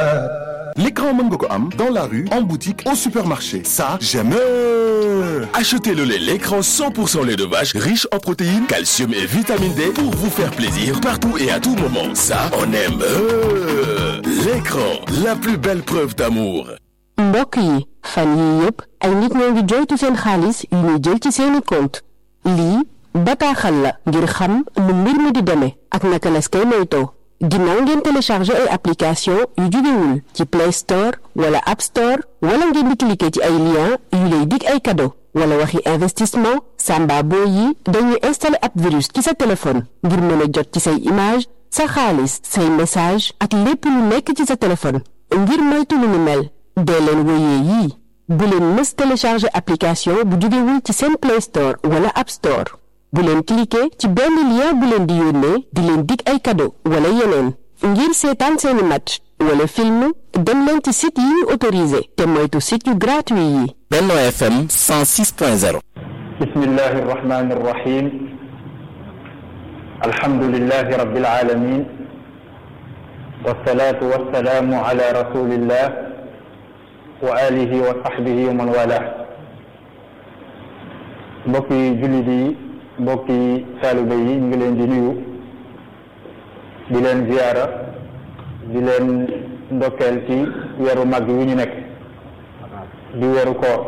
L'écran mën nga ko am dans la rue, en boutique, au supermarché. Ça, j'aime. Achetez le lait l'écran 100% lait de vache riche en protéines, calcium et vitamine D pour vous faire plaisir partout et à tout moment. Ça, on aime. L'écran, la plus belle preuve d'amour. mbokk yi fan yii yëpp ay nit ñoo ngi joytu seen xaalis yu ñuy jël ci seeni compte lii bataaxal la ngir xam nu mbir mi di demee ak naka las koy moytoo ginnaaw ngeen téléchargé ay application yu jógewul ci Play Store wala App Store wala ngeen di cliquer ci ay lien yu lay dig ay cadeau wala waxi investissement samba boo yi dañuy installer ab virus ci sa téléphone ngir mën a jot ci say image sa xaalis say message ak lépp lu nekk ci sa téléphone ngir moytu lu ni mel dee leen wéyee yii bu leen mës télécharger application bu jógewul ci seen Play Store wala App Store bu leen cliquer ci benn lien bu leen di yónnee di leen dig ay cadeau wala yeneen ngir seetaan seeni match wala film dem leen ci site yi ñu autorisé te moytu site yu gratuit yi Benno FM 106.0 bismillahi arrahmani arrahim alhamdulillahi rabbil alamin wassalatu wassalamu ala rasulillah wa alihi wa sahbihi wa man wala mbokki jullit yi mbokki taalibe yi ñu ngi leen di nuyu di leen ziyaara di leen ndokkeel ci weeru mag wi ñu nekk di weeru koor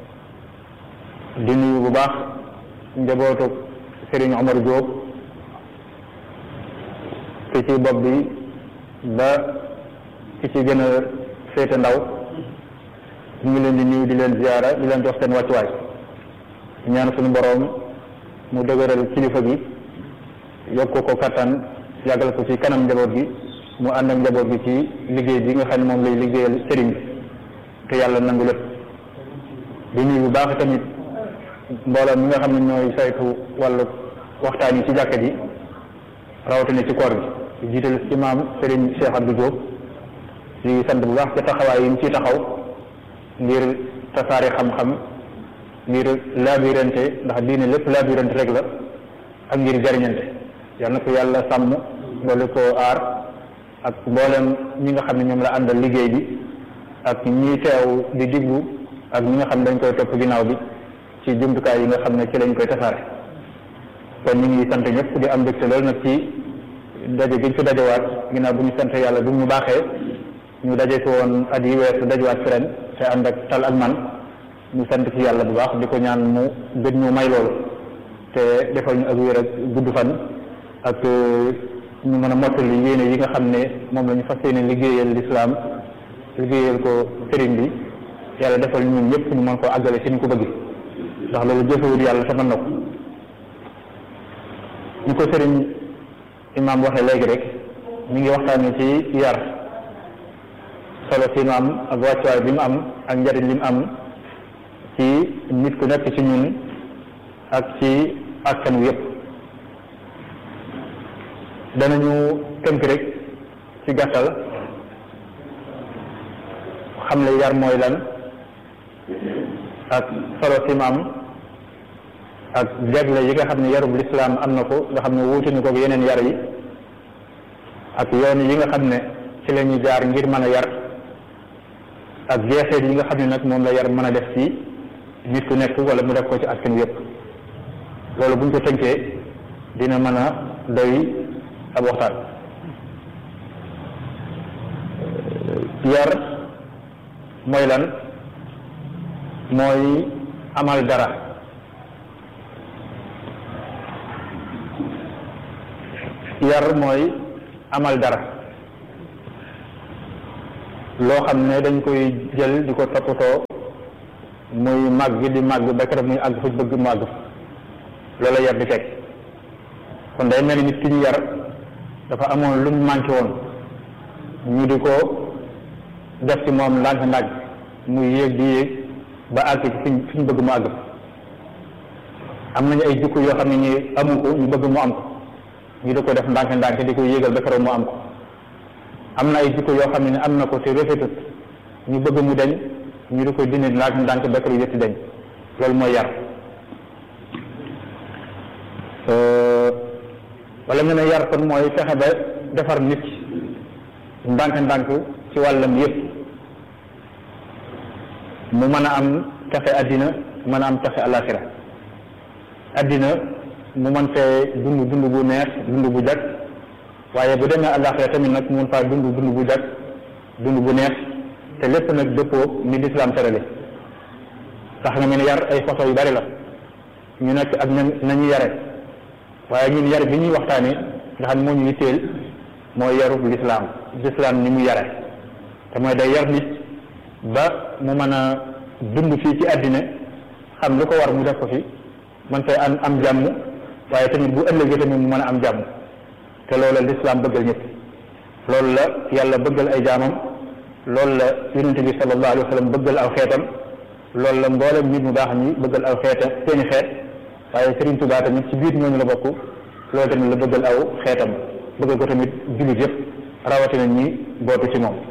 di nuyu bu baax njabootu Serigne Omar Diop ki ci bopp bi ba ki ci gën a féete ndaw ñu ngi leen di nuyu di leen ziyaara di leen jox seen wàccuwaay ñaan suñu boroom mu dëgëral kilifa gi yokk ko kattan yàggal ko ci kanam njaboot gi mu ànd ak njaboot gi ci liggéey bi nga xam ne moom lay liggéeyal sëriñ bi te yàlla nangu lépp di nuyu bu baax tamit mbooloo mi nga xam ne ñooy saytu wàllu waxtaan yi ci jàkka ji rawatina ci koor gi di jiital imaam sëriñ Cheikh Abdou Diop di sant bu baax ci taxawaay yi mu ciy taxaw ngir tasaare xam-xam ngir laabirante ndax diine lépp laabirante rek la ak ngir jariñante yal na ko yàlla sàmm doole ko aar ak mboolem ñi nga xam ne ñoom la àndal liggéey bi ak ñi teew di diglu ak ñi nga xam ne dañ koy topp ginnaaw bi ci jumtukaay yi nga xam ne ci lañ koy tasaare kon ñu ngi sant ñëpp di am mbégte loolu nag ci daje gi ñu fi dajewaat ginnaaw bu ñu sant yàlla bu mu baaxee ñu daje fi woon at yi weesu dajewaat fi ren te ànd ak tal ak man ñu sant ci yàlla bu baax di ko ñaan mu gën ñu may loolu te defal ñu ak wér ak gudd fan ak ñu mën a mottali yéene yi nga xam ne moom la ñu fas yéene liggéeyal lislaam liggéeyal ko sëriñ bi yàlla defal ñun ñëpp ñu mën koo àggale ci ñu ko bëgg ndax loolu jëfewul yàlla te mën na ko ñu ko sëriñ imaam waxee léegi rek ñu ngi waxtaane ci yar solo si mu am ak wàccuwaay bi mu am ak njariñ li mu am ci nit ku nekk ci ñun ak ci askan wi yëpp danañu tënk rek ci gàttal xam le yar mooy lan ak solo si mu am ak jagle yi nga xam ne yarub lislaam am na ko nga xam ne wuute ni ko yeneen yar yi ak yoon yi nga xam ne ci la ñuy jaar ngir mën a yar ak jeexeet yi nga xam ne nag moom la yar mën a def ci nit ku nekk wala mu def ko ci askan wi yëpp loolu buñ ko tënkee dina mën a doy ab waxtaan yar mooy lan mooy amal dara yar mooy amal dara loo xam ne dañ koy jël di ko toppatoo muy màgg di màgg ba keroog muy àgg fu bëgg mu àgg loola yar di teg kon day mel ni nit ki ñu yar dafa amoon lu mu manqué woon ñu di ko def ci moom ndànk ndànk muy yéeg di yéeg ba àgg ci fiñ fi ñu bëgg mu àgg am nañu ay jikko yoo xam ne ñi amu ko ñu bëgg mu am ko ñu di ko def ndànk ndànk di ko yéegal ba keroog mu am ko am na ay jikko yoo xam ne am na ko te rafetut ñu bëgg mu deñ ñu di ko dindi ndànk ndànk ba keroog yëpp deñ loolu mooy yar wala nga ne yar kon mooy fexe ba defar nit ndànk ndànk ci wàllam yëpp mu mën a am taxe àddina mën a am taxe alaxira àddina mu mën fee dund dund bu neex dund bu jag waaye bu demee alaxira tamit nag mu mën faa dund dund bu jag dund bu neex te lépp nag dëppoo ni lislaam terale tax nga mel yar ay façon yu bari la ñu nekk ak na nañu yare waaye ñun yar bi ñuy waxtaane nga xam moo ñu yitteel mooy yarub lislaam lislaam ni mu yare te mooy day yar nit ba mu mën a dund fii ci àddina xam lu ko war mu def ko fi man fay am am jàmm waaye tamit bu ëllëgee tamit mu mën a am jàmm te loolu la lislaam bëggal ñëpp loolu la yàlla bëggal ay jaamam loolu la yonente bi sallallahu alayhi wa sallam bëggal aw xeetam loolu la mboolem nit mu baax ñi bëggal aw xeeta seeni xeet waaye Serigne Touba tamit ci biir ñooñu la bokk loolu tamit la bëggal aw xeetam bëggal ko tamit jullit yëpp rawatina ñi bootu ci moom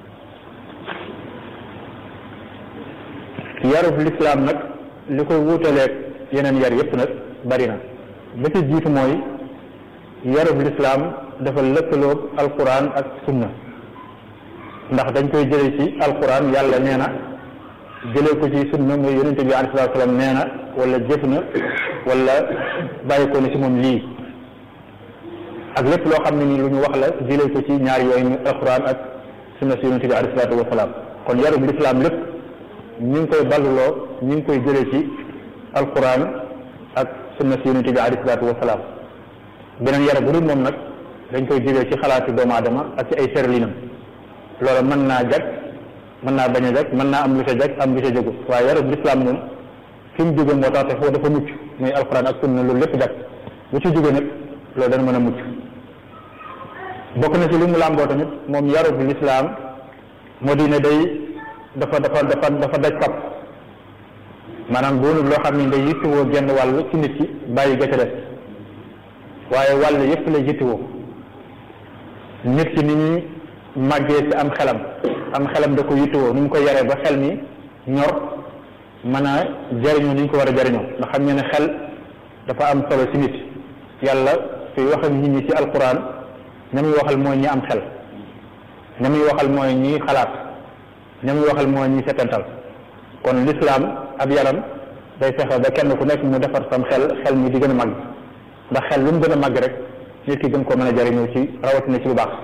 yarub lislaam nag li koy wuutaleeg yeneen yar yëpp nag bari na ba ci jiitu mooy yarub lislaam dafa lëkkaloog alquran ak sunna ndax dañ koy jëlee ci alquran yàlla nee na jëlee ko ci sunna mooy yonente bi alayhi salaatu salaam nee na wala jëf na wala bàyyi ko ne ci moom lii ak lépp loo xam ne ni lu ñu wax la jëlee ko ci ñaar yooyu muy alquran ak sunna si yonente bi alayhi salaatu wasalaam kon yarub lislaam lépp ñu ngi koy balluloo ñu ngi koy jëlee ci alquran ak sunna si yonente bi alayhi salaatu wasalaam beneen yara bu dul moom nag dañ koy jëlee ci xalaati doomu aadama ak ci ay serlinam loolu mën naa jag mën naa bañ a jag mën naa am lu ca jag am lu ca jagu waaye yarub lislaam moom fi mu jóge moo tax te foofu dafa mucc muy alquran ak sunna loolu lépp jag bu ci jóge nag loolu dana mën a mucc bokk na ci li mu làmboo tamit moom yarub lislaam moo di ne day dafa dafa dafa dafa daj kap maanaam doonul loo xam ne day yittewoo genn wàll ci nit ki bàyyi ga ca des waaye wàll yépp lay yittewoo nit ki ni ñuy màggee ci am xelam am xelam da ko yittewoo nu mu ko yaree ba xel mi ñor mën a jariñoo ni ñu ko war a jariñoo ndax xam ngeen ne xel dafa am solo ci nit yàlla suy wax ak nit ñi ci alquran ña muy waxal mooy ñi am xel ña muy waxal mooy ñi xalaat ña muy waxal mooy ñi setantal kon lislaam ab yaram day fexe ba kenn ku nekk mu defar sam xel xel mi di gën a màgg ndax xel lu mu gën a màgg rek nit ki gën koo mën a jariñoo ci rawatina ci lu baax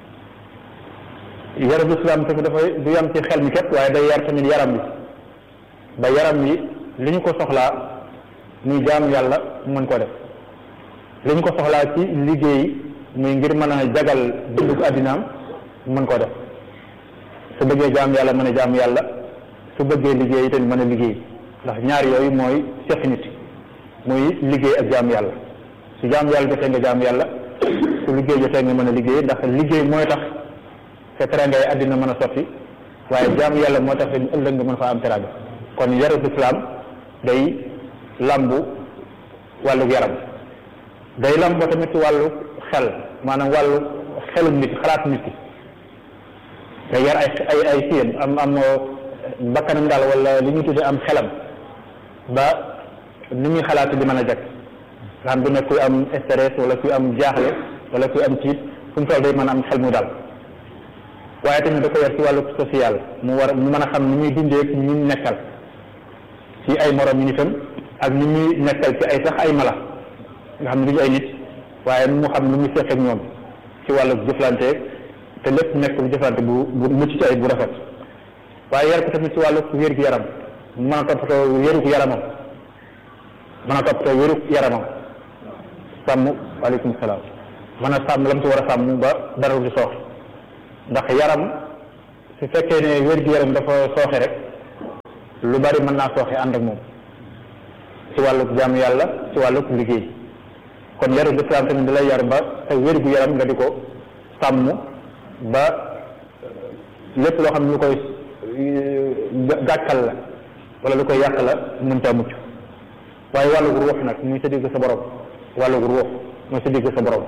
yarab lislaam tamit dafay du yam ci xel mi képp waaye day yar tamit yaram bi ba yaram bi li ñu ko soxlaa muy jaam yàlla mu mën koo def li ñu ko soxlaa ci liggéey muy ngir mën a jagal dunduk àddinaam mu mën koo def su bëggee jaam yàlla mën a jaam yàlla su bëggee liggéey itam mën a liggéey ndax ñaar yooyu mooy seq nit muy liggéey ak jaam yàlla su jaam yàlla jotee nga jaam yàlla su liggéey jotee nga mën a liggéey ndax liggéey mooy tax sa teranga yi àddina mën a sotti waaye jaam yàlla moo tax ëllëg nga mën faa am teranga kon yarub islaam day lambu wàllu yaram day lambu tamit ci wàllu xel maanaam wàllu xelum nit xalaat nit ki day yar ay ay ay siyam am am bakkanam daal wala li ñu tuddee am xelam ba ni muy xalaat di mën a jag nga xam du nekk kuy am stress wala kuy am jaaxle wala kuy am tiit fu mu toll day mën a am xel mu dal waaye tamit da ko yar ci wàllu social mu war mu mën a xam ni muy dundee ak ñi nekkal ci ay morom yi nitam ak ni muy nekkal ci ay sax ay mala nga xam ne duñu ay nit waaye mu xam lu muy seq ak ñoom ci wàllu jëflante te lépp nekk bu jëflante bu bu mucc ci ay bu rafet waaye yar ko tamit ci wàllu wér gu yaram mën a toppatoo wérug yaramam mën a toppatoo wérug yaramam sàmm waaleykum salaam mën a sàmm la mu ci war a sàmm ba dara du soox ndax yaram su fekkee ne wér gu yaram dafa sooxe rek lu bari mën naa sooxe ànd ak moom ci wàllu jaamu yàlla ci wàllu liggéey kon yaru lislaam tamit da lay yar ba sa wér gu yaram nga di ko sàmm ba lépp loo xam ne lu koy gàkkal la wala lu koy yàq la mënta mucc waaye wàllu ruux nag muy sa digg sa borom wàllu ruux muy sa digg sa borom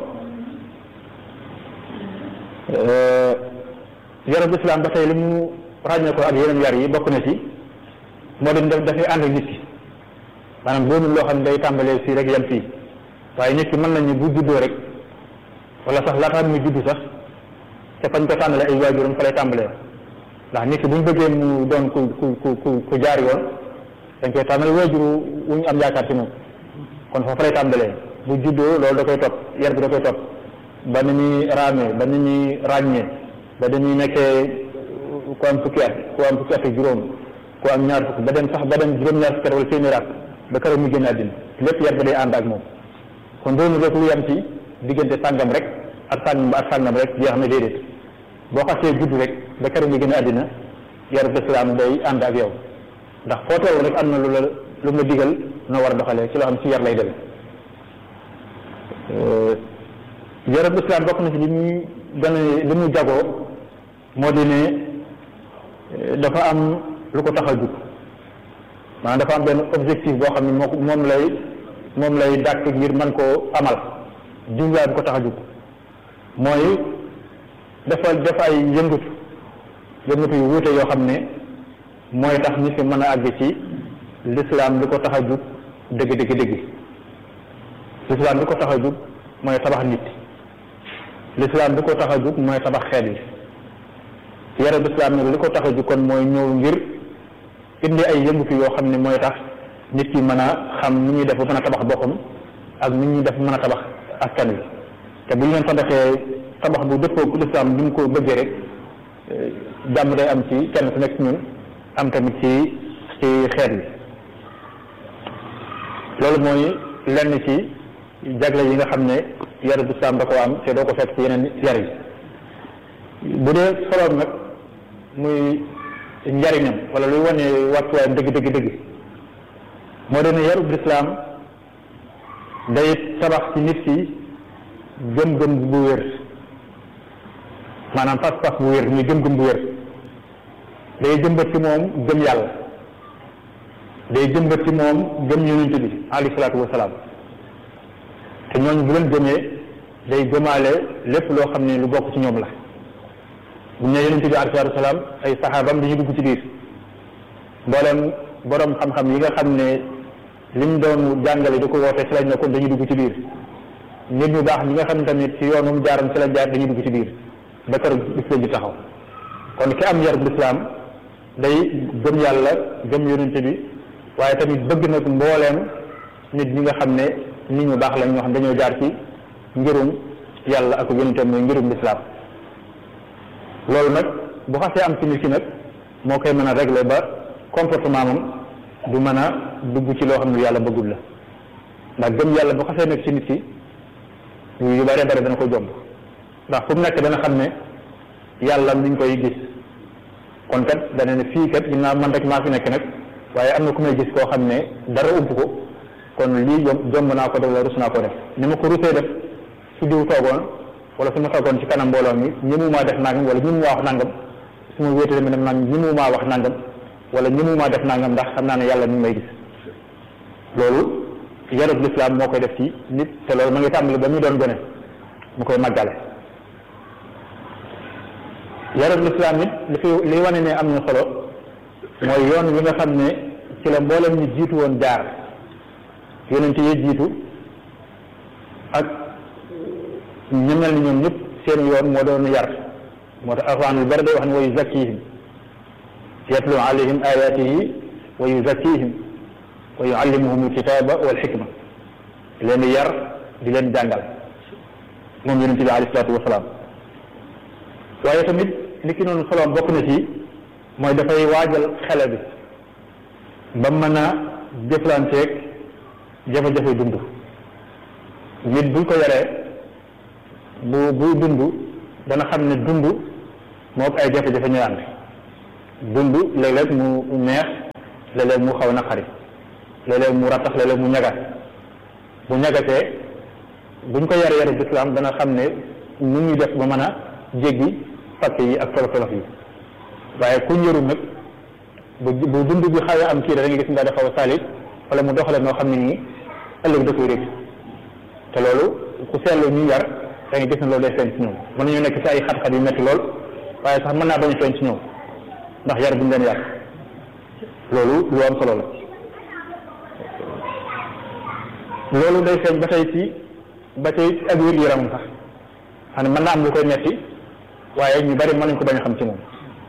yarab islam ba tey li mu ràññee ko ak yeneen yar yi bokk na ci moo dem def dafay ànd ak nit ki maanaam doonul loo xam ne day tàmbalee fii rek yem fii waaye nit ki mën nañu bu juddoo rek wala sax laataa muy juddu sax te fañ ko tàmbalee ay waajuram fa lay tàmbalee ndax nit ki bu ñu bëggee mu doon ku ku ku ku jaar yoon dañ koy tàmbale waajur wu ñu am yaakaar ci moom kon foofu lay tàmbalee bu juddoo loolu da koy topp yar bi da koy topp ba ni ñuy raamee ba ni ñuy ràññee ba dañuy nekkee ku am fukki at ku am fukki at ak juróom ku am ñaar fukk ba dem sax ba dem juróom-ñaar fukki at wala téeméer at ba keroog mu génn àddina lépp yar ba day ànd ak moom kon doonu rek lu yam ci diggante sàngam rek ak sàngam ba ak sàngam rek jeex na déedéet boo xasee judd rek ba keroog mu génn àddina yarub lislaam day ànd ak yow ndax foo toll rek am na lu la lu la digal noo war a doxalee ci loo xam ci yar lay dem yarub lislaam bokk na ci li muy gën a li muy jagoo moo di ne dafa am lu ko tax a jug maanaam dafa am benn objectif boo xam ne moo moom lay moom lay dàkk ngir mën koo amal jubluwaay bu ko tax a jug mooy dafa def ay yëngatu yëngatu yu wuute yoo xam ne mooy tax nit ki mën a àgg ci lislaam li ko tax a jug dëgg dëgg dëgg lislaam li ko tax a jug mooy tabax nit lislaam li ko tax a jug mooy tabax xeet yi yarab lislaam nag li ko tax a jug kon mooy ñëw ngir indi ay yëngatu yoo xam ne mooy tax nit ki mën a xam ni ñuy def ba mën a tabax boppam ak ni ñuy def mën a tabax askan wi te bu ñu leen tabaxee tabax bu dëppoo lislaam ni mu ko bëggee rek jàmm day am ci kenn ku nekk ci ñun am tamit ci ci xeet yi loolu mooy lenn ci jagle yi nga xam ne yarab lislaam da koo am te doo ko fekk ci yeneen yar yi bu dee soloon nag muy njariñam wala luy wane wàccuwaayam dëgg dëgg dëgg moo doon ne yarub lislaam day tabax ci nit ki gëm-gëm bu wér maanaam pas-pas bu wér muy gëm-gëm bu wér day jëmbat ci moom gëm yàlla day jëmbat ci moom gëm yonent bi alayhi salaatu wasalaam te ñooñu bu leen gëmee day gëmaale lépp loo xam ne lu bokk ci ñoom la bu ñu nee yonent bi alayhi salaatu wasalaam ay saxaabam dañuy dugg ci biir mboolem borom xam-xam yi nga xam ne liñ doon jàngale di ko woote ci lañ ne kon dañuy dugg ci biir nit ñu baax ñi nga xam ne tamit ci yoonum jaaram ci lañ jaar dañuy dugg ci biir ba kër bis leen di taxaw kon ki am yarub lislaam day gëm yàlla gëm yonent bi waaye tamit bëgg nag mbooleem nit ñi nga xam ne nit ñu baax lañ ñoo xam dañoo jaar ci ngirum yàlla ak yonentam mooy ngirum lislaam loolu nag bu xasee am ci nit ki nag moo koy mën a régler ba comportement moom du mën a dugg ci loo xam ne yàlla bëggul la ndax gëm yàlla bu xasee nekk ci nit ki yu bare bare dana ko jomb ndax fu mu nekk dana xam ne yàlla mi ngi koy gis kon kat dana ne fii kat ginnaaw man rek maa fi nekk nag waaye am na ku may gis koo xam ne dara ump ko kon lii jom jomb naa ko def wala rus naa ko def ni ma ko rusee def su diw toogoon wala su ma toogoon ci kanam mbooloo mi ñemumaa def nangam wala ñemumaa wax nangam su ma wéetee dama dem naan ñemumaa wax nangam wala ñemumaa def nangam ndax xam naa ne yàlla mi ngi may gis loolu yarub lislaam moo koy def ci nit te loolu ma ngi tàmbali ba muy doon gone mu koy màggale yarub lislaam it li fi li wane ne am na solo mooy yoon wi nga xam ne ci la mboolem ñu jiitu woon jaar yonent yi jiitu ak ñu mel ni ñoom ñëpp seen yoon moo doon yar moo tax alxuraan lu bari day wax ne wa yuzakkihim yatlu alayhim ayatihi wa yuzakkihim wa yuallimuhum alkitaba wal xikma di leen di yar di leen jàngal moom yonente bi alayhi salaatu wasalaam waaye tamit li ki noonu soloom bokk na ci mooy dafay waajal xele bi ba mën a jëflanteeg jafe-jafe dund nit buñ ko yaree bu buy dund dana xam ne dund moo ay jafe-jafe ñuy ànd dund léeg-léeg mu neex léeg-léeg mu xaw naqari léeg-léeg mu rattax léeg-léeg mu ñagat bu ñagatee buñ ko yar yaru lislaam dana xam ne nu ñuy def ba mën a jéggi fakk yi ak tolof tolof yi waaye ku njëru nag bu bu dund bi xawee am kii da nga gis nga dafa xaw a salit wala mu doxale noo xam ne nii ëllëg da koy rëcc te loolu ku seetlu ñu yar da nga gis ne loolu day feeñ ci ñoom mën nañu nekk ci ay xat-xat yu metti lool waaye sax mën naa bañ a feeñ ci ñoom ndax yar bi ñu leen yar loolu lu am solo la loolu day feeñ ba tey ci ba tey ak wér yaram sax xam ne mën naa am lu koy metti waaye ñu bari mën nañ ko bañ a xam ci moom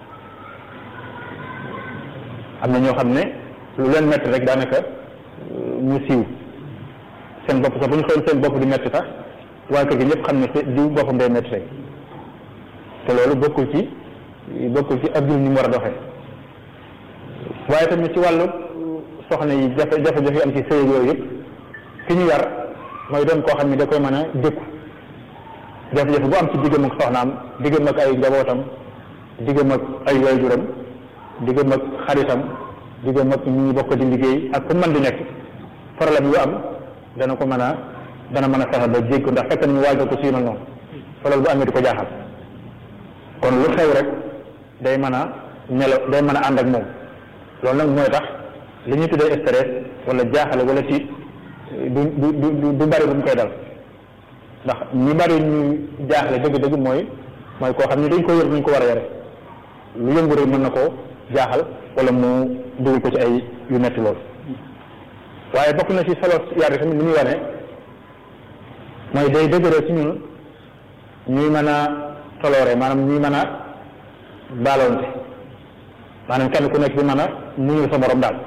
am na ñoo xam ne lu leen metti rek daanaka ñu siiw seen bopp sax bu ñu xool seen bopp di metti sax waa kër gi ñëpp xam ne diw boppam day metti rek te loolu bokkul ci bokkul ci ab jullit ni mu war a doxee waaye tamit ci wàllu soxna yi jafe jafe-jafe yi am ci sëy yooyu yëpp ki ñu yar mooy doon koo xam ne da koy mën a dékku jafe-jafe bu am ci diggam ak soxnaam diggam ak ay njabootam diggam ak ay waajuram diggam ak xaritam diggam ak ñu bokk di liggéey ak ku mën di nekk problème yu am dana ko mën a dana mën a fexe ba jégg ndax fekk nañu waajal ko si mel noonu fa loolu bu amee di ko jaaxal kon lu xew rek day mën a nelaw day mën a ànd ak moom loolu nag mooy tax li ñuy tuddee stress wala jaaxale wala tiit du du du du bari bu mu koy dal ndax ñi bari ñu jaaxle dëgg-dëgg mooy mooy koo xam ne dañ ko yor nañ ko war a yore lu yëngu rek mën na koo jaaxal wala mu dugal ko ci ay yu metti lool waaye bokk na ci solo yar tamit li muy wane mooy day dëgëral ci ñun ñuy mën a toloore maanaam ñuy mën a baaloonte maanaam kenn ku nekk di mën a muñul sa borom daal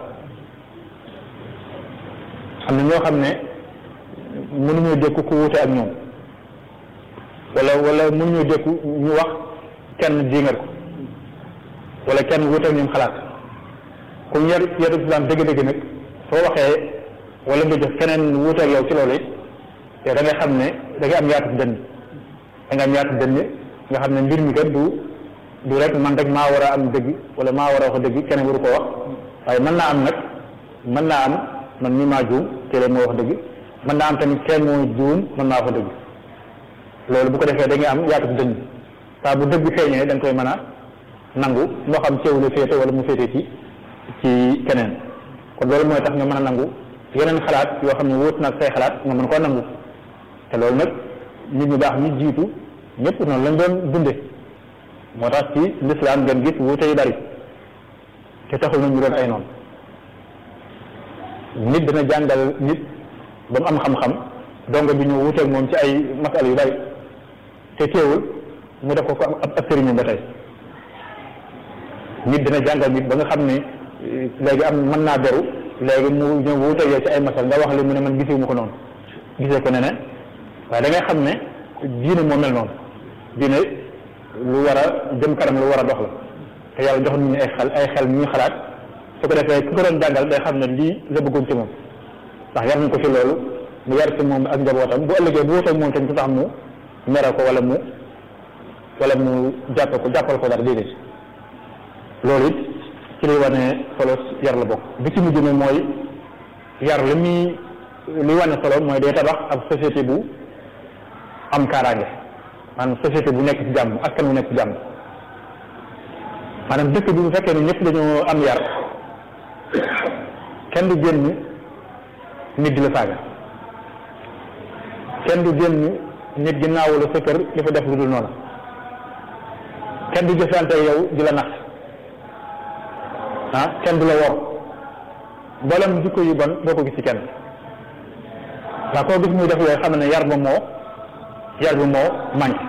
am na ñoo xam ne mënuñoo dékku ku wuute ak ñoom wala wala mënuñoo dékku ñu wax kenn diingat ko wala kenn wuute ak ñoom xalaat ku yar yaru islam dëgg-dëgg nag soo waxee wala nga jox keneen wuute ak yow ci loolu it yow da ngay xam ne da ngay am yaatu dënn da nga am yaatu dënn nga xam ne mbir mi kat du du rek man rek maa war a am dëgg wala maa war a wax dëgg keneen waru ko wax waaye mën naa am nag mën naa am man mii maa juum te leen moo wax dëgg mën naa am tamit kenn moo juum mën naa wax dëgg loolu bu ko defee da ngay am yaatu dënn saa bu dëgg feeñee da nga koy mën a nangu moo xam ceew la féete wala mu féete ci ci keneen kon loolu mooy tax nga mën a nangu yeneen xalaat yoo xam ne wóot nag say xalaat nga mën koo nangu te loolu nag nit ñu baax ñu jiitu ñëpp noonu lañ doon dunde moo tax ci lislaam ngeen gis wuute yu bari te taxul na ñu doon ay noonu nit dina jàngal nit ba mu am xam-xam donga bi ñu wuuteeg moom ci ay masal yu bari te teewul mu def ko ko ab ab sëriñam ba tey nit dina jàngal nit ba nga xam ne léegi am mën naa beru léegi mu ñëw wuuteeg yow ci ay masal nga wax li mu ne man gisee mu ko noonu gisee ko ne ne waaye da ngay xam ne diine moo mel noonu diine lu war a jëm kanam lu war a dox la te yàlla jox nañu ay xel ay xel ñuy xalaat su ko defee ki ko doon jàngal day xam ne lii la bëggoon ci moom ndax yar nañ ko ci loolu mu yar ci moom ak njabootam bu ëllëgee bu wuteeg moom tamit su tax mu mere ko wala mu wala mu jàppe ko jàppal ko dara déedéet loolu it ci liy wane solo yar la bokk bi ci mujj ne mooy yar li muy li wane solo mooy day tabax ab société bu am kaaraange maanaam société bu nekk ci jàmm askan bu nekk ci jàmm maanaam dëkk bi bu fekkee ne ñëpp dañoo am yar kenn du génn nit di la saaga kenn du génn nit ginnaaw la sa kër di fa def lu dul noonu kenn du jëflante yow di la nax ah kenn du la wor mboolem jikko yu bon boo ko gis ci kenn ndax koo gis muy def yooyu xam ne yar ba moo yar bi moo manqué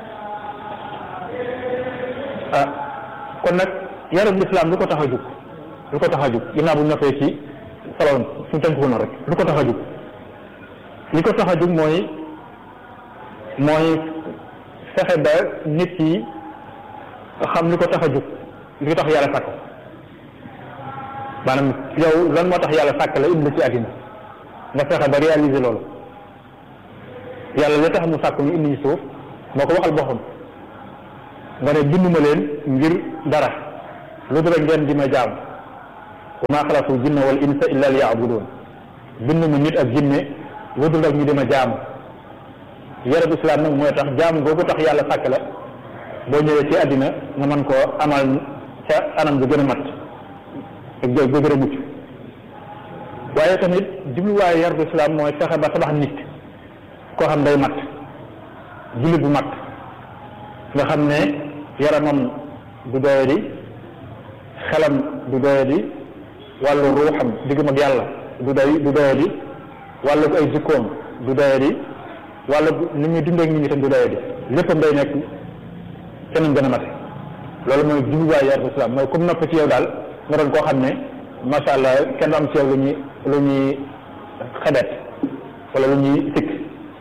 ah kon nag yarub lislaam lu ko tax a jug lu ko tax a jug ginnaaw bu noppee ci soloon suñu tënk ko noonu rek lu ko tax a jug li ko tax a jug mooy mooy fexe ba nit ki xam li ko tax a jug li ko tax yàlla sàkk maanaam yow lan moo tax yàlla sàkk la indi la ci àddina nga fexe ba réaliser loolu yàlla li tax mu sàkk ñu indi ñu suuf moo ko waxal boppam nga ne binduma leen ngir dara lu dul ngeen di ma jaam wa maa xalaqtu jinna wal insa illa liya'budun binduma nit ak jinne lu dul ak ñu di ma jaam yarab islam nag mooy tax jaam googu tax yàlla sàkk la boo ñëwee ci àddina nga mën koo amal ca anam ga gën a mat ak ga gën a mucc waaye tamit jubluwaayu yarab islam mooy fexe ba tabax nit koo xam day mat jullit bu mat nga xam ne yaramam du doyadi xelam du doyadi wàllu ruuxam diggam ak yàlla du doy du doyadi wàllu ay jikkoom du doyadi wàllu ni muy dundee ak nit ñi tam du doyadi léppam day nekk te nañ gën a mate loolu mooy jubluwaay yar islam mooy comme nopp ci yow daal nga doon koo xam ne macha allah kenn du am ci yow lu ñuy lu ñuy xebet wala lu ñuy sikk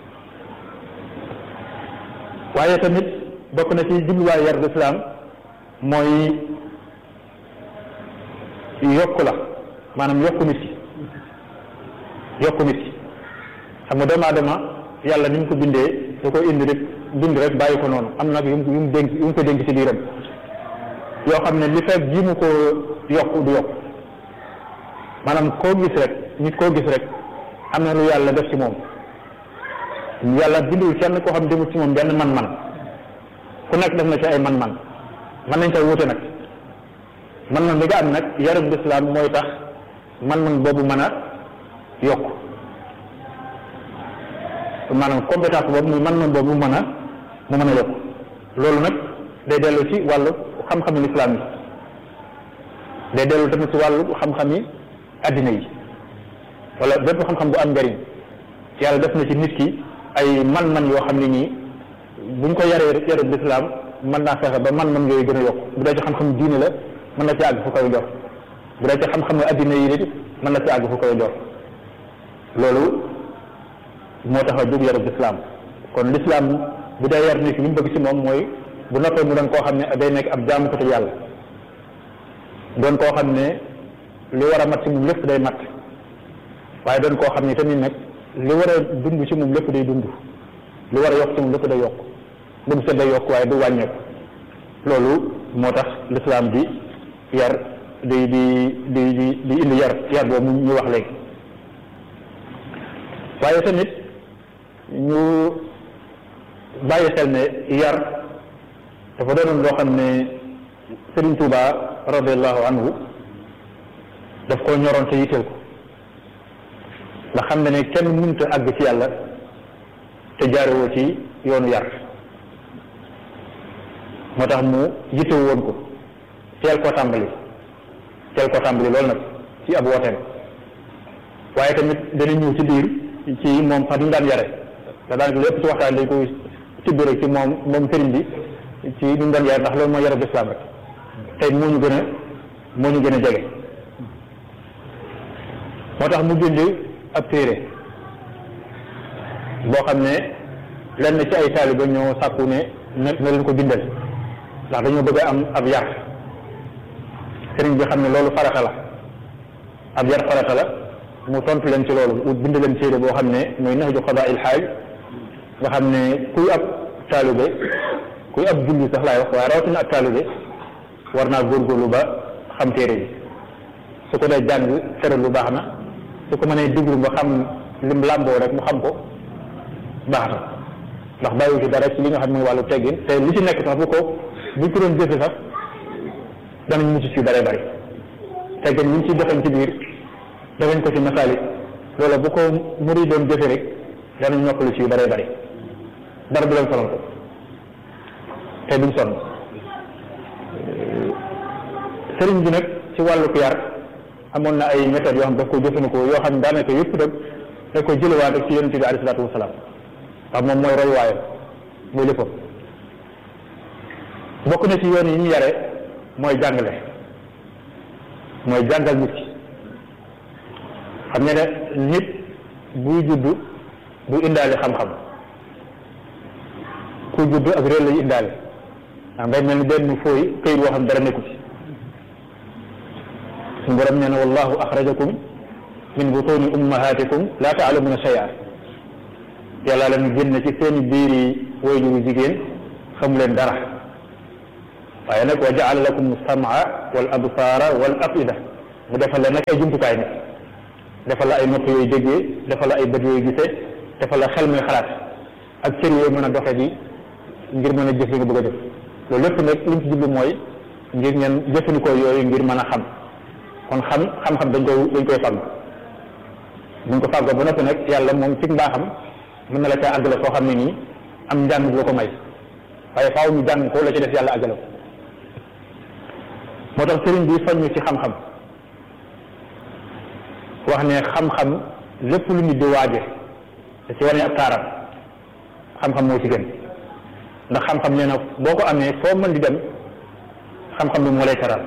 waaye tamit bokk na ci jubluwaay yar islam mooy yokku la maanaam yokku nit ki yokku nit ki xam nga doomu aadama yàlla ni mu ko bindee da koy indi rek bind rek bàyyi ko noonu am nag yu mu yu mu dénk yu mu ko dénk ci biiram yoo xam ne li fekk ji mu ko yokku du yokku maanaam koo gis rek nit koo gis rek am na lu yàlla def ci moom yàlla bindul kenn koo xam demul ci moom benn man-man ku nekk def na ci ay man-man mën nañ koy wuute nag man-man bi nga am nag yarub lislaam mooy tax man-man boobu mën a yokk maanaam compétence boobu muy man-man boobu mu mën a mu mën a yokk loolu nag day dellu ci wàllu xam-xami lislaam yi day dellu tamit ci wàllu xam-xami addina yi wala bépp xam-xam bu am njariñ yàlla def na ci nit ki ay man-man yoo xam ne nii buñ ko yaree yarub lislaam mën naa fexe ba man-man yooyu gën a yokk bu dee ci xam-xam diine la mën na ci àgg fu koy jox bu dee ci xam-xam addina yi nit mën na ci àgg fu koy jox loolu moo tax a jóg yarub lislaam kon lislaam bu dee yar nit ki li mu bëgg ci moom mooy bu noppee mu doon koo xam ne day nekk ab jaamukatu yàlla doon koo xam ne li war a mat ci moom lépp day mat waaye doon koo xam ne tamit nag li war a dund ci moom lépp day dund li war a yokk ci moom lépp day yokk bu mu set day yokk waaye du wàññeeku loolu moo tax lislaam di yar di di di di di indi yar yar boobu ñu wax léegi waaye tamit ñu bàyyi xel ne yar dafa doonoon loo xam ne Serigne Touba radiallahu anhu daf koo ñoroon te yitteel ko ndax xam ne ne kenn mënut a àgg ci yàlla te jaarewoo ci yoonu yar moo tax mu yittewu woon ko teel koo tàmbali teel koo tàmbali loolu nag ci ab wooteem waaye tamit dana ñëw ci biir ci moom sax ni mu daan yare te daanaka lépp ci waxtaan dañ koy tibb rek ci moom moom sëriñ bi ci ni mu daan yare ndax loolu mooy yarab lislaam rek tey moo ñu gën a moo ñu gën a jege moo tax mu bind ab téere boo xam ne lenn ci ay taaliba ñoo sàkku ne na na leen ko bindal ndax dañoo bëgg a am ab yar sëriñ bi xam ne loolu farata la ab yar farata la mu tontu leen ci loolu ut bind leen téere boo xam ne mooy nahju qadaa il xaaj nga xam ne kuy ab taalibe kuy ab julli sax laay wax waaye rawatina ab taalibe war naa góorgóorlu ba xam téere bi su ko dee jàng tere lu baax na su ko mënee diglu ba xam lim làmboo rek mu xam ko baax na ndax bàyyiwu ci dara ci li nga xam ne wàllu teggin te li ci nekk sax bu ko bu ko doon jëfe sax danañ mucc ci bare bari teggin ñu ci defañ ci biir defañ ko ci masaalik loola bu ko muri doon jëfe rek danañ noppalu ci yu bare bari dara du leen sonal ko te duñ sonn sëriñ bi nag ci wàllu yar amoon na ay méthodes yoo xam daf ko jëfandikoo yoo xam ne daanaka yëpp nag da koy jëlewaat rek ci yonente bi alayhi salaatu wasalaam ndax moom mooy royuwaayam muy léppam bokk na ci yoon yi ñu yare mooy jàngale mooy jàngal nit ki xam ne ne nit buy judd bu indaale xam-xam ku judd ak réel lay indaale ndax ngay mel ni benn fooy këyit woo xam dara nekku ci suñu borom nee na wallahu axrajakum min butuni ummahatikum laa taalamuna shay'a yàlla leen génn ci seeni biir yi waajuru jigéen xamu leen dara waaye nag wa jaala lakum samaa wal absaara wal afida mu defal la nag ay jumtukaay nag defal la ay nopp yooyu déggee defal la ay bët yooyu gisee defal la xel muy xalaat ak cër yooyu mën a doxe di ngir mën a jëf li nga bëgg a def loolu lépp nag li ñu ci jublu mooy ngir ngeen jëfandikoo yooyu ngir mën a xam kon xam xam-xam dañ koy dañ koy fàgg buñ ko fàggoo ba noppi nag yàlla moom ci mbaaxam mën na la caa àggale koo xam ne nii am njàng bu la ko may waaye faaw ñu jàng ko la ci def yàlla àggale ko moo tax sëriñ bi soññ ci xam-xam wax ne xam-xam lépp lu nit di waaje da ci wane ab taaram xam-xam moo ci gën ndax xam-xam nee na boo ko amee foo mën di dem xam-xam bi moo lay teral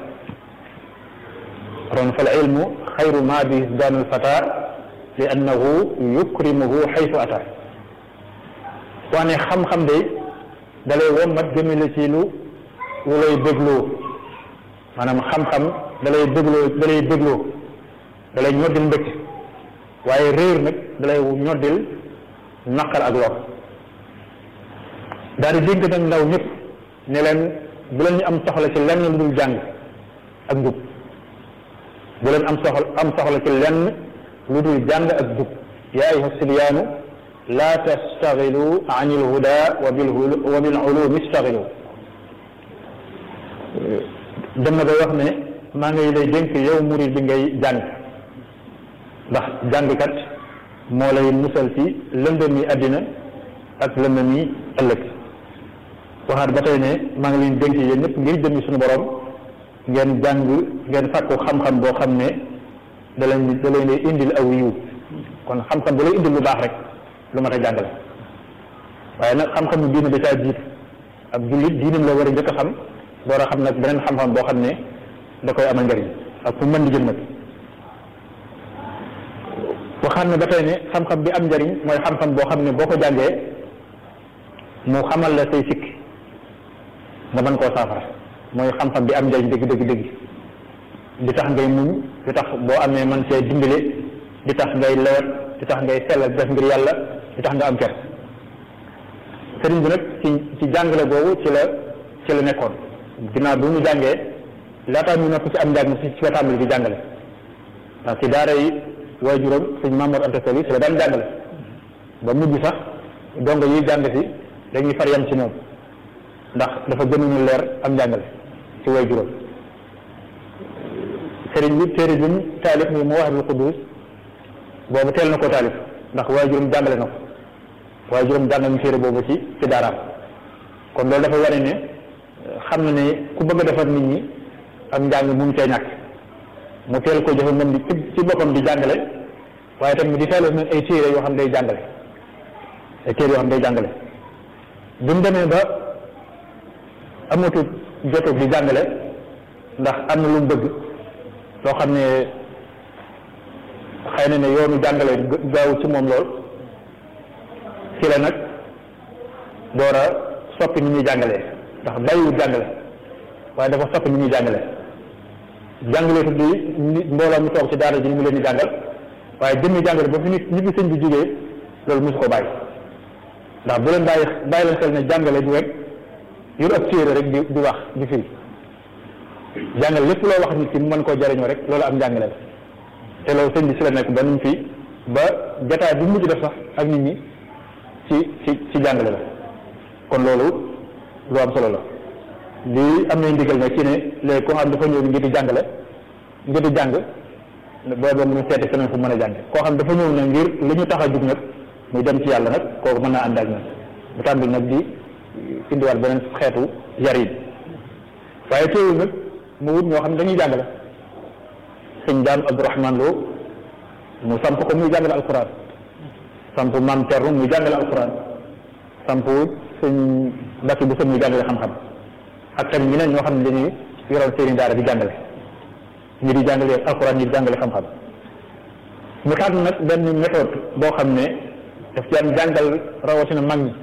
ron fal ilmu xayru ma bi daanul fata li annahu yukrimuhu xaytu ata wax ne xam-xam de dalay wommat jëmale ci lu lu lay bégloo maanaam xam-xam dalay bégloo dalay bégloo dalay ñoddil mbëkk waaye réer nag dalay ñoddil naqar ak lor daal di dénk nag ndaw ñëpp ne leen bu leen ñu am soxla ci lenn lu dul jàng ak njub bu leen am soxla am soxla ci lenn lu dul jàng ak jub yaa ayuha sibyaanu laa tastaxilu an ilhuda wa bil wa bil ulumi istaxilu dem na ba wax ne maa ngi lay dénk yow murid bi ngay jàng ndax jàngkat moo lay musal ci lëndëm yi àddina ak lëndëm yi ëllëg waxaat ba tey ne maa ngi leen dénk yéen ñëpp ngir jëmmi suñu borom ngeen jàng ngeen fàkku xam-xam boo xam ne da leen da leen di indil aw yiw kon xam-xam da lay indil lu baax rek lu mat a jàngale waaye nag xam-xam diine da caa jiit ab jullit diinam la war a njëkk a xam door a xam nag beneen xam-xam boo xam ne da koy amal njëriñ ak fu mën di jëm nag waxaat ne ba tey ne xam-xam bi am njëriñ mooy xam-xam boo xam ne boo ko jàngee mu xamal la say sikk nga mën koo saafara mooy xam-xam bi am njëriñ dëgg dëgg dëgg di tax ngay muñ di tax boo amee man see dimbale di tax ngay lewet di tax ngay sellal def ngir yàlla di tax nga am ker sëriñ bi nag ci ci jàngale boobu ci la ci la nekkoon ginnaaw bi mu jàngee laataa ñu nekk ci am njàng ci ci la tàmbali di jàngale ndax ci daara yi waajuram sëñ Mamour Anta Sali ci la daan jàngale ba mujj sax dongo yiy jàng si dañuy far yam ci moom ndax dafa gënuñu leer am njàngale ci waajuram sëriñ bi téere bi mu taalif muy Mawaahibul Quddus boobu teel na koo taalif ndax waajuram jàngale na ko waajuram jàng nañu téere boobu ci ci daaraam kon loolu dafa wane ne xam na ne ku bëgg a defar nit ñi ak njàng mu ngi cee ñàkk mu teel ko jëfe moom di ci boppam di jàngale waaye tamit di taalif nag ay téere yoo xam day jàngale ay téere yoo xam day jàngale bi mu demee ba amatul jotug di jàngale ndax am na lu mu bëgg loo xam ne xëy na ne yoonu jàngale gaaw ci moom lool ci la nag door a soppi ni ñuy jàngalee ndax bàyyiwul jàngale waaye dafa soppi ni ñuy jàngale jàngale tuddi nit mbooloo mu toog ci daara ji mu leen di jàngal waaye jëmmi jàngale ba fi nit ñi fi sëñ bi jógee loolu mosu ko bàyyi ndax bu leen bàyyi bàyyi leen xel ne jàngale du rek yor ab téere rek di di wax di firi jàngale lépp loo wax nit ki mu mën koo jariñoo rek loolu am jàngale la te loolu sëñ bi si la nekk ba nuñ fi ba jataay bi mujj def sax ak nit ñi ci ci ci jàngale la kon loolu lu am solo la lii am nañ ndigal nag ci ne léegi koo xam dafa ñëw ngir di jàngale ngir di jàng booba mu seeti feneen fu mën a jàng koo xam dafa ñëw nag ngir li ñu tax a jug nag muy dem ci yàlla nag kooku mën naa ànd ak ñun bu tàmbali nag di indiwaat beneen xeetu yar yi waaye teewul nag mu wut ñoo xam ne dañuy jàngale sëñ daam Abdourahman Lo mu samp ko muy jàngale alquran samp maam Thierno muy jàngale alquran samp sëñ Bakki bu muy jàngale xam-xam ak tamit ñeneen ñoo xam ne dañuy yoroon seeni daara di jàngale ñi di jàngale alquran ñi di jàngale xam-xam mu tànn nag benn méthode boo xam ne daf ci am jàngal rawatina mag ñi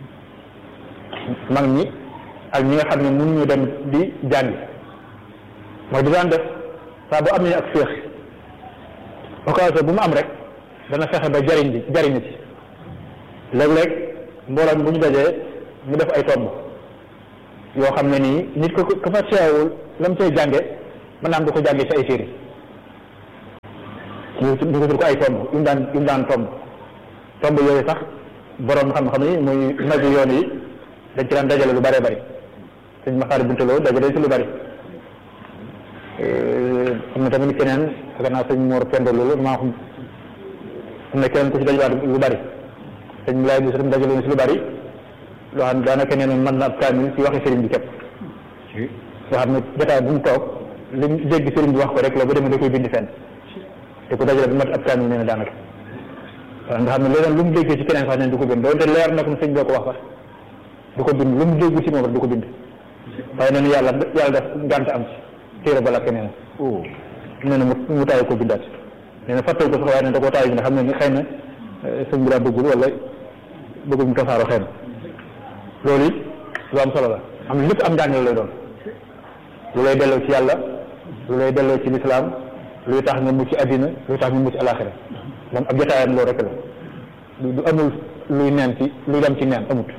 mag ñi ak ñi nga xam ne mënuñu dem di jàngi mooy di daan def saa bu amee ak féex occasion bu mu am rek dana fexe ba jariñ bi jariñ ci léeg-léeg mbooloo bu ñu dajee mu def ay tomb yoo xam ne nii nit ko ko fa teewul la mu cay jànge mën naa am du ko jànge ci ay téere ñu ñu ko tur ko ay tomb yu mu daan yu mu daan tomb tomb yooyu sax borom xam-xam yi muy magi yoon yi dañ ci daan dajale lu bëree bëri sëñ Maxaari Buntaloo dajale ci lu bëri am na tamit keneen fekk naa sëñ Mor Pendo loolu maa xam am na keneen ku ci dajwaat lu bëri sëñ Laay bi sëñ dajale na ci lu bëri loo xam ne daanaka nee na mën na ab kaamil ci waxi sëriñ bi képp loo xam ne jotaay bu mu toog li mu dégg sëriñ bi wax ko rek la bu demee da koy bind fenn te ku dajale bu mat ab kaamil nee na daanaka waaw nga xam ne leneen lu mu déggee ci keneen sax neen du ko gën doonte leer na ko sëñ boo ko wax sax du ko bind lu mu dégg ci moom rek du ko bind waaye nee na yàlla yàlla def ngànt am ci téere ba lakk nee na nee na mu mu taay ko bindaat nee na fàttewu ko sax waaye ne da koo taay bi nga xam ne ni xëy na sëñ bi daa bëggul wala bëggul mu tasaaroo xëy na loolu it lu am solo la am lépp am njàngale lay doon lu lay delloo ci yàlla lu lay delloo ci lislaam luy tax nga mucc àddina luy tax nga mucc alaxira moom ab jotaayam loolu rek la du amul luy neen ci luy dem ci neen amut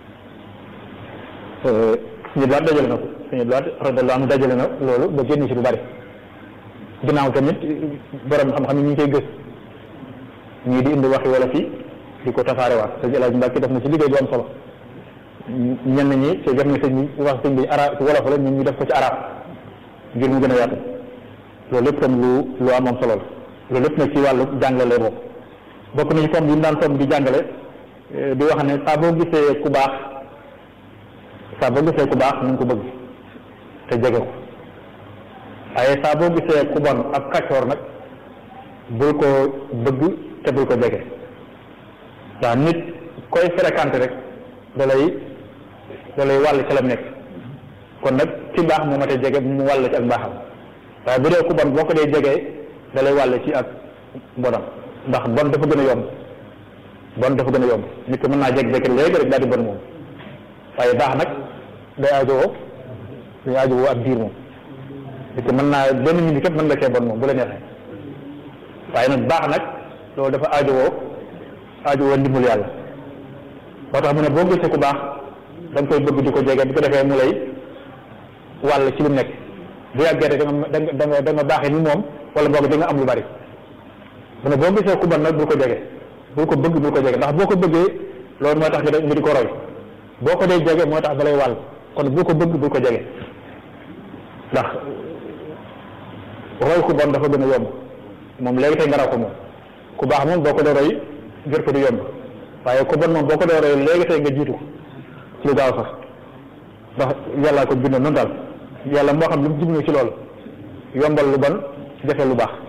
suñu blaat dajale na ko suñu blaat radiyallahu anhu dajale na loolu ba génn ci lu bari ginnaaw tamit borom xam-xam yi ñu ngi koy gës ñii di indi waxi wala fii di ko tasaarewaat sëñ El Hadj Mbacke def na ci liggéey bu am solo ñenn ñi te def na sëñ bi wax sëñ bi arab wolof la ñun ñu def ko ci arab ngir mu gën a yaatu loolu lépp tam lu lu am am solo la loolu lépp nag ci wàllu jàngale bokk bokk nañu comme yi mu daan toog di jàngale di wax ne saa boo gisee ku baax saa boo gisee ku baax na nga ko bëgg te jege ko waaye saa boo gisee ku bon ak kàccoor nag bul ko bëgg te bul ko jege ndax nit koy fréquenté rek da lay da lay wàll ci la nekk kon nag ci baax moo matee jege mu wàll ci ak mbaaxam waaye bu dee ku bon boo ko dee jege da lay wàll ci ak bonam ndax bon dafa gën a yomb bon dafa gën a yomb nit ki mën naa jeg-jeg léegi rek daal di bon moom waaye baax nag day aajowoo day aajowoo ak biir moom nit ki mën naa benn minute képp mën nga cee bon moom bu la neexee waaye nag baax nag loolu dafa aajowoo aajowoo ndimbal yàlla moo tax mu ne boo gisee ku baax da nga koy bëgg di ko jege bu ko defee mu lay wàll ci lu nekk bu yàggee rek da nga da nga da nga baaxee ni moom wala boog da nga am lu bari mu ne boo gisee ku bon nag bul ko jege bul ko bëgg bul ko jege ndax boo ko bëggee loolu mooy tax nga di ko roy boo ko dee jege moo tax da lay wàll kon bul ko bëgg bul ko jege ndax roy ku bon dafa gën a yomb moom léegi tey nga raw ko moom ku baax moom boo ko dee roy jot ko du yomb waaye ku bon moom boo ko dee roy léegi tey nga jiitu ko ci lu gaaw sax ndax yàllaa ko bindoon noonu daal yàlla moo xam lu mu jublu ci loolu yombal lu bon jafe lu baax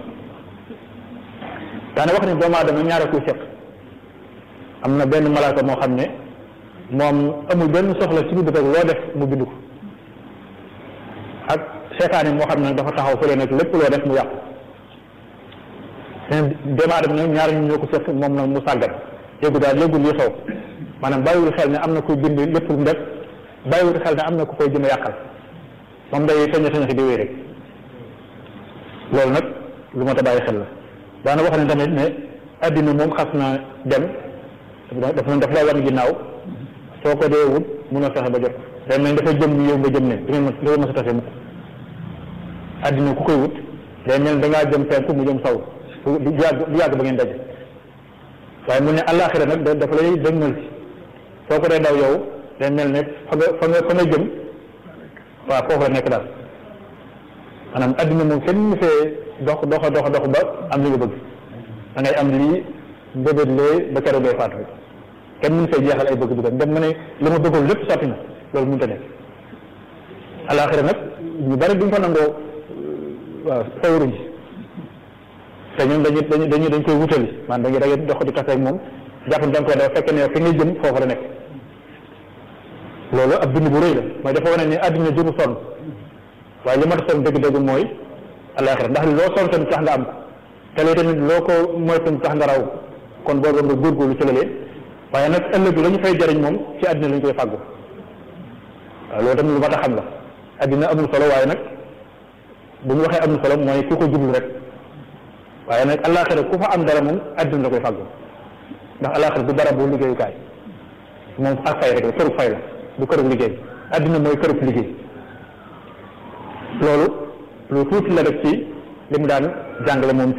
daana wax ni doomu aadama ñaare kuy seq am na benn malaaka moo xam ne moom amul benn soxla ci biir loo def mu bind ko ak seetaane moo xam ne dafa taxaw fële nag lépp loo def mu yàqu seen doomu aadama nag ñaar ñu ñoo ko seq moom nag mu sàggat yëgu daal yëgul li xew maanaam bàyyiwul xel ne am na kuy bind lépp lu mu def bàyyiwul xel ne am na ku koy jëm a yàqal moom day feñe feñe di wéy rek loolu nag lu ma ta bàyyi xel la daana wax ne tamit ne addina moom xas na dem daf na daf lay wan ginnaaw soo ko dee wut mun a fexe ba jot day mel dafa jëm yow nga jëm ne du ngeen du ngeen mës a tase mukk addina ku koy wut day mel da ngaa jëm penku mu jëm saw du yàgg du yàgg ba ngeen daje waaye mu ne àllaaxira nag dafa lay dëgmal si soo ko dee daw yow day mel ne fa nga fa nga fa nga jëm waaw foofu la nekk daal maanaam addina moom kenn mu fee dox doxa dox dox ba am li nga bëgg da ngay am lii mbébét lee ba keroog ngay faatu rek kenn mënu fee jeexal ay bëgg-bëggam dem ma ne li ma bëggoon lépp sotti na loolu mënut a nekk alaxira nag ñu bari duñ ko nangoo waaw sawaruñ ci te ñun dañu dañu dañu dañ koy wutali man dañuy da ngay dox di tase ak moom jàpp ne da nga koy dafa fekk ne fi ngay jëm foofu la nekk loolu ab bind bu rëy la mooy dafa wane ne àddina jëru sonn waaye li ma ta sonn dëgg-dëgg mooy alaxira ndax loo sonn tamit tax nga am te lay tamit loo ko moytu tax nga raw kon boobu nga góorgóorlu ci lalee waaye nag ëllëg la ñu fay jariñ moom ci àddina la ñu koy fàggu waaw loolu tamit lu mat a xam la àddina amul solo waaye nag bu ñu waxee amul solo mooy ku ko jublu rek waaye nag alaxira ku fa am dara moom àddina la koy fàggu ndax alaxira du dara bu liggéeyukaay moom ak fay rek la kërug fay la du kërug liggéey àddina mooy kërug liggéey loolu lu tuuti la rek ci li mu daan jàngale moom